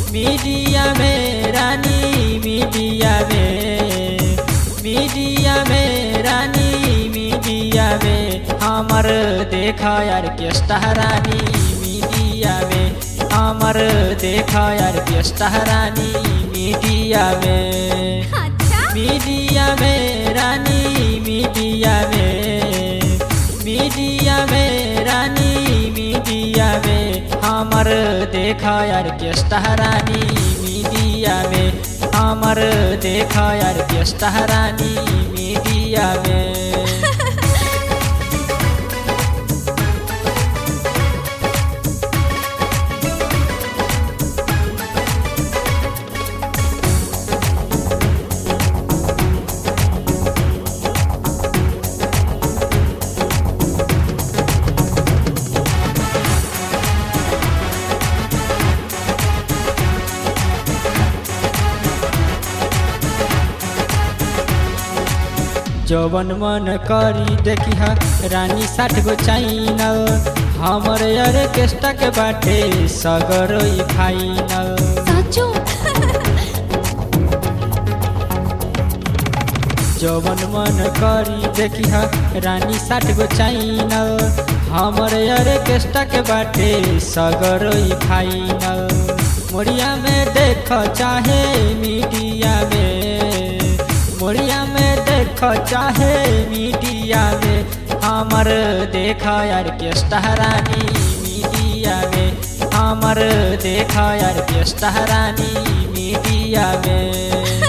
media में रानी media में media में रानी मीडिया में हमर देखा यार केस्टा रानी मीडिया में हमर देखा यार केस्टा रानी मीडिया में अच्छा मीडिया में रानी मीडिया में मीडिया में रानी मीडिया में हमर देखा यार केस्टा रानी मीडिया में हमर देखा यार केस्टा रानी मीडिया में जवन मन करी देखी हा रानी साठ गो चाइनल हमर यार केस्टा के बाटे सगर ई फाइनल साचो जवन मन करी देखी हा रानी साठ गो चाइनल हमर यार केस्टा के बाटे सगर ई फाइनल मोरिया में देख चाहे मीडिया में मोरिया में देख चाहे मीडिया में हमर देखा यार केस्टा रानी मीडिया में हमर देखा यार केस्टा रानी मीडिया में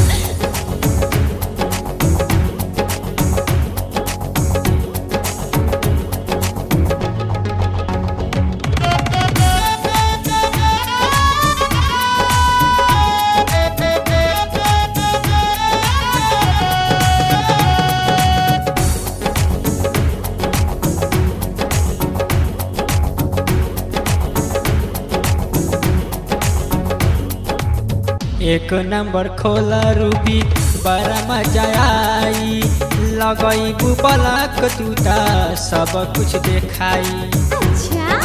एक नंबर खोला रूबी बड़ा मजा आई लगई बुबलक टूटा सब कुछ देखाई अच्छा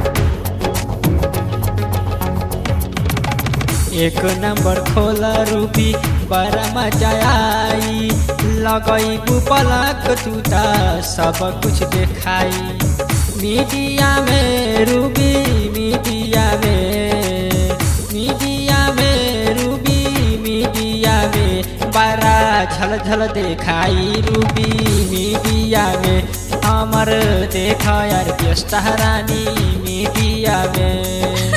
एक नंबर खोला रूबी बड़ा मजा आई लगई बुबलक टूटा सब कुछ देखाई मीडिया में रूबी मीडिया में मीडिया में रूबी मीडिया में बड़ा झल झल देखाई रूबी मीडिया में हमर देखा यार केस्टा रानी मीडिया में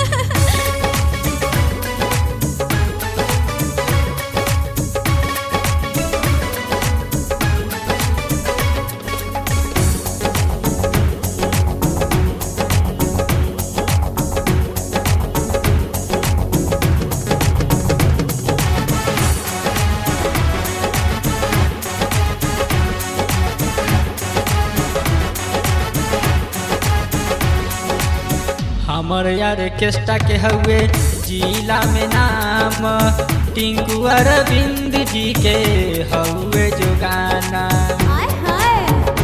हमर यार केस्टा के हउए जिला में नाम टिंकू अरविंद जी के हउए जो गाना हाय हाय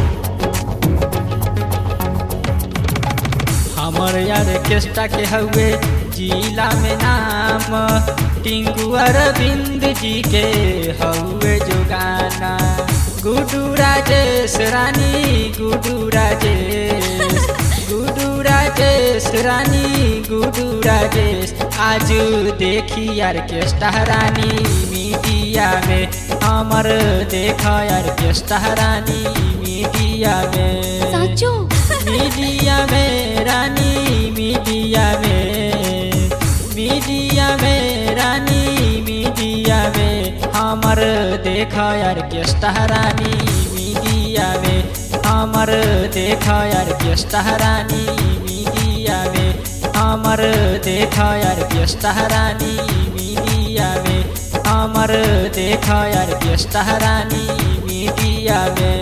हमर यार केस्टा के हउए जिला में नाम टिंकू अरविंद जी के हउए जो गाना गुडू राजेश रानी गुडू राजेश गुडू राजेश रानी गुडू राजेश आज देखी यार केस्टा रानी मीडिया में हमर देखा यार केस्टा रानी मीडिया में साचो मीडिया में रानी मीडिया में मीडिया में रानी मीडिया में हमर देखा यार केस्टा रानी मीडिया में हमर देखा यार केस्टा रानी मीडिया में हमर देखा यार केस्टा रानी मीडिया में हमर देखा यार केस्टा रानी मीडिया में